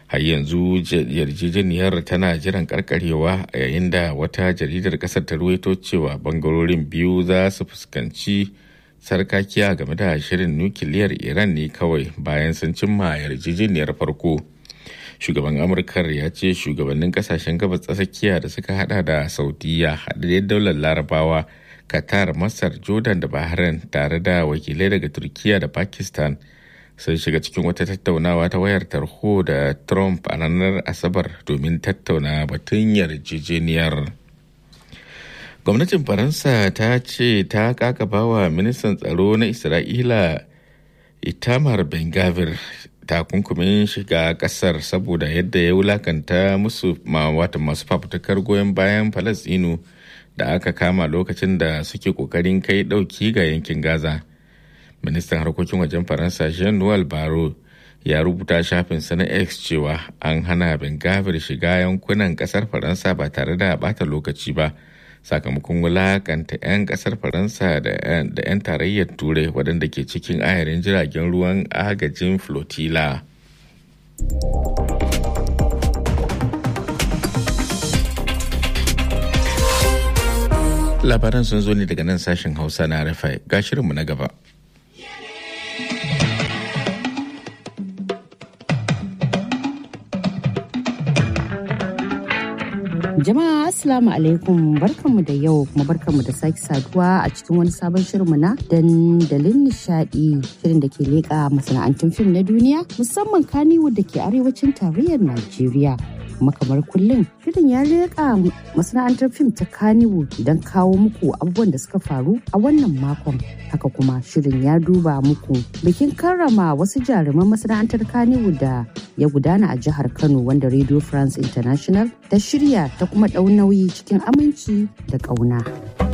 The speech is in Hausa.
har yanzu yarjejeniyar tana jiran karkarewa a yayin da wata jaridar kasar ta ruwaito cewa bangarorin biyu za su fuskanci sarkakiya game da shirin nukiliyar iran ne kawai bayan sun cimma yarjejeniyar farko shugaban amurkar ya ce shugabannin kasashen gabas tsakiya da suka hada da saudiya haɗaɗɗen daular larabawa qatar masar jordan da bahrain tare da wakilai daga turkiya da pakistan sun shiga cikin wata tattaunawa ta wayar tarho da trump a ranar asabar domin tattauna batun yarjejeniyar gwamnatin faransa ta ce ta kakaba wa ministan tsaro na isra'ila itamar ben gavir takunkumin shiga kasar saboda yadda ya wulakanta musu wata masu fafutukar goyon bayan falasinu da aka kama lokacin da suke kokarin kai dauki ga yankin gaza ministan harkokin wajen faransa jean-noel baro ya rubuta shafinsa na x cewa an hana bengavir shiga yankunan kasar faransa ba tare da bata lokaci ba sakamakon wulakanta 'yan kasar faransa da 'yan tarayyar turai waɗanda ke cikin ayarin jiragen ruwan agajin flotilla labaran sun zo ne daga nan sashen hausa na rafai ga shirinmu na gaba Jama'a Assalamu alaikum barkanmu da yau kuma barkanmu da sake saduwa a cikin wani sabon shirinmu na dandalin nishadi shirin da ke leƙa masana'antun fim na duniya musamman kaniwood da ke arewacin tarayyar Najeriya. kuma kamar kullum shirin ya leƙa masana'antar fim ta kaniwood don kawo muku abubuwan da suka faru a wannan makon haka kuma shirin ya duba muku bikin karrama wasu jaruman masana'antar kaniwood da ya gudana a jihar kano wanda radio france international ta shirya ta kuma ɗau nauyi cikin aminci da ƙauna.